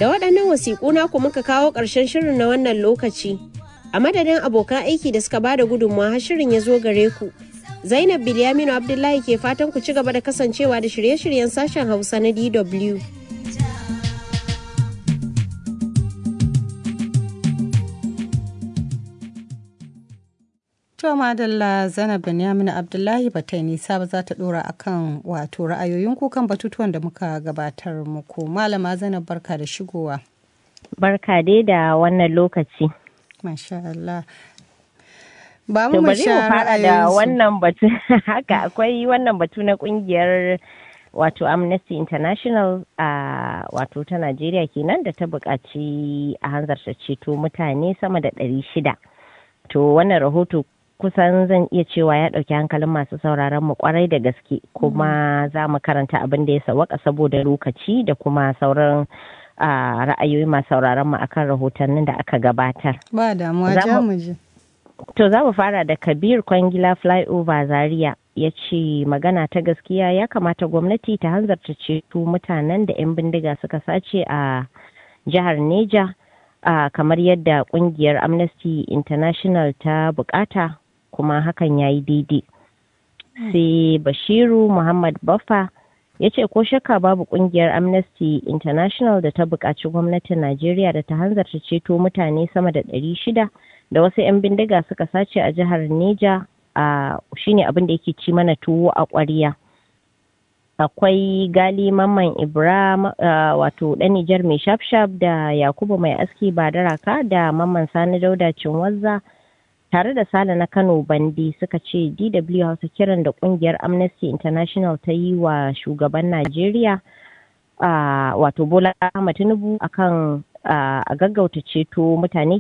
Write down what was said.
Da waɗannan wasiƙu naku muka kawo ƙarshen shirin na wannan lokaci. A madadin abokan aiki da suka bada gudunmawa har shirin ya zo gare ku. Zainab Bilyaminu Abdullahi ke fatan ku ci gaba da kasancewa da shirye-shiryen sashen Hausa na DW. To madalla Zainab Benyamin Abdullahi ba ta nisa ba za ta dora akan wato ra'ayoyin kukan batutuwan da muka gabatar muku. Malama Zainab barka da shigowa. Barka dai da wannan lokaci. Masha Allah. Ba To mu bari mu fara da wannan batu haka akwai wannan batu na kungiyar wato Amnesty International a wato ta Najeriya kenan da ta buƙaci a hanzarta ceto mutane sama da ɗari shida. To wannan rahoto kusan zan iya cewa ya ɗauki hankalin masu sauraron mu kwarai da gaske kuma za mu karanta abin da ya sawaka saboda lokaci da kuma sauran ra'ayoyi masu sauraron mu akan rahotannin da aka gabatar. Ba damuwa Za ja mu- mu ji. To za mu fara da Kabir Kwangila Flyover Zaria ya ce magana ta gaskiya ya kamata gwamnati ta hanzarta ceto mutanen da 'yan bindiga suka sace a jihar Neja a kamar yadda kungiyar Amnesty International ta bukata kuma hakan ya yi daidai. Sai Bashiru Muhammad Baffa ya ce ko shakka babu kungiyar Amnesty International da ta buƙaci gwamnatin Najeriya da ta hanzarta ceto mutane sama da 600 da wasu 'yan bindiga suka sace a jihar Neja a shine abin da yake ci mana tuwo a ƙwariya. Akwai gali mamman Ibrahim wato ɗan Nijar mai shafshaf da Yakubu mai aski badaraka da mamman Sani Dauda Cinwazza tare da Sale na Kano Bandi suka ce DW Hausa kiran da kungiyar Amnesty International ta yi wa shugaban Najeriya wato Bola Ahmed Tinubu akan a gaggauta ceto mutane